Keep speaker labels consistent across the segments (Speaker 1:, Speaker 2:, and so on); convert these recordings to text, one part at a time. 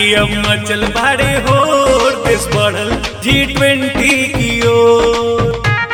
Speaker 1: अब मचल भाड़े हो देश बढ़ल जी ट्वेंटी की ओर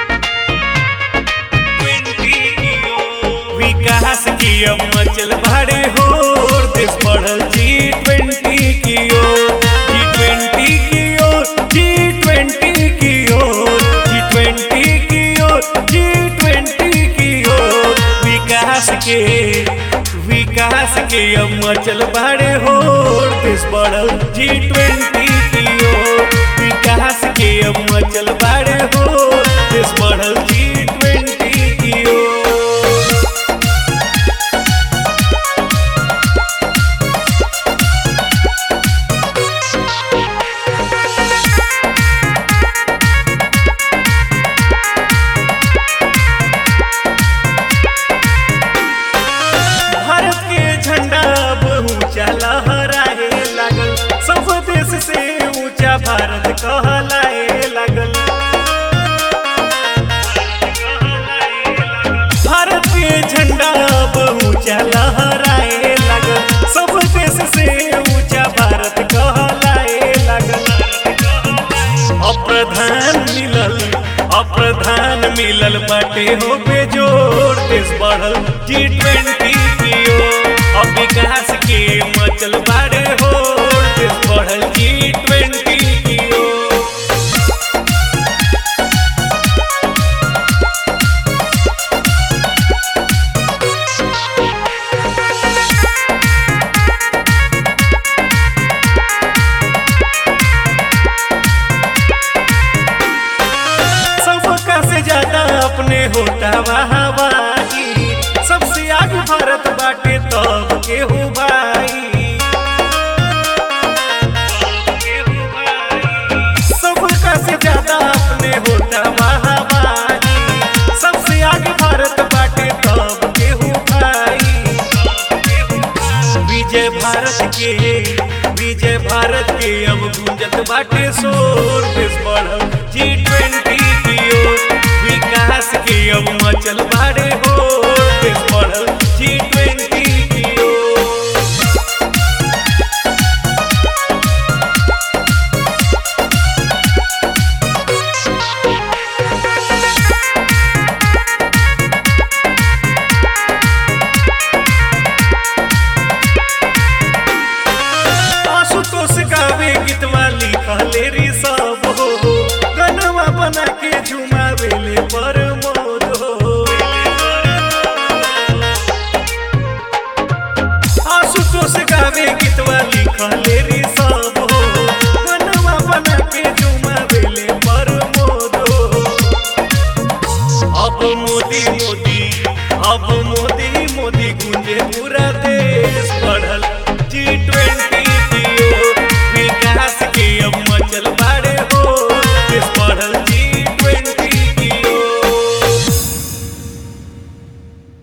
Speaker 1: विकास की अब मचल भाड़े हो देश बढ़ल जी ट्वेंटी की ओर जी ट्वेंटी की ओर जी ट्वेंटी की ओर जी ट्वेंटी की ओर जी ट्वेंटी की ओर विकास के विकास के अब मचल भाड़े हो देश बढ़ल जी ट्वेंटी की ओर विकास के अब मचल भाड़े हो देश बढ़ल जी ट्वेंटी की ओर भारत के झंडा अब ऊंचा लहराए लागल सब देश से ऊंचा भारत कहलाए लागल भारत के झंडा अब ऊंचा लहराए लागल सब देश से ऊंचा भारत कहलाए लागल अप्रधान मिलल अप्रधान मिलल बाटे हो बेजोड़ देश बढ़ल जी ट्वेंटी की ओर अब विकास के मचल बाड़े हो देश बढ़ल जी ट्वेंटी की ओर सबका से ज्यादा अपने होता वाहवाही सबसे आगे भारत बाटे तब के हो भाई सबका से ज्यादा अपने होता वाहवाही सबसे आगे भारत बाटे तब के हो भाई विजय भारत के विजय भारत के अब गुंजत बाटे शोर देश बढ़ल जी ट्वेंटी की ओर विकास के अब मचल बाड़े हो देश बढ़ल जी ट्वेंटी की ओर आशुतोष गावे गीतवा लिखले रे सब हो गनवा बना के झुमावेले पर मोद हो आशुतोष गावे गीतवा लिखले रे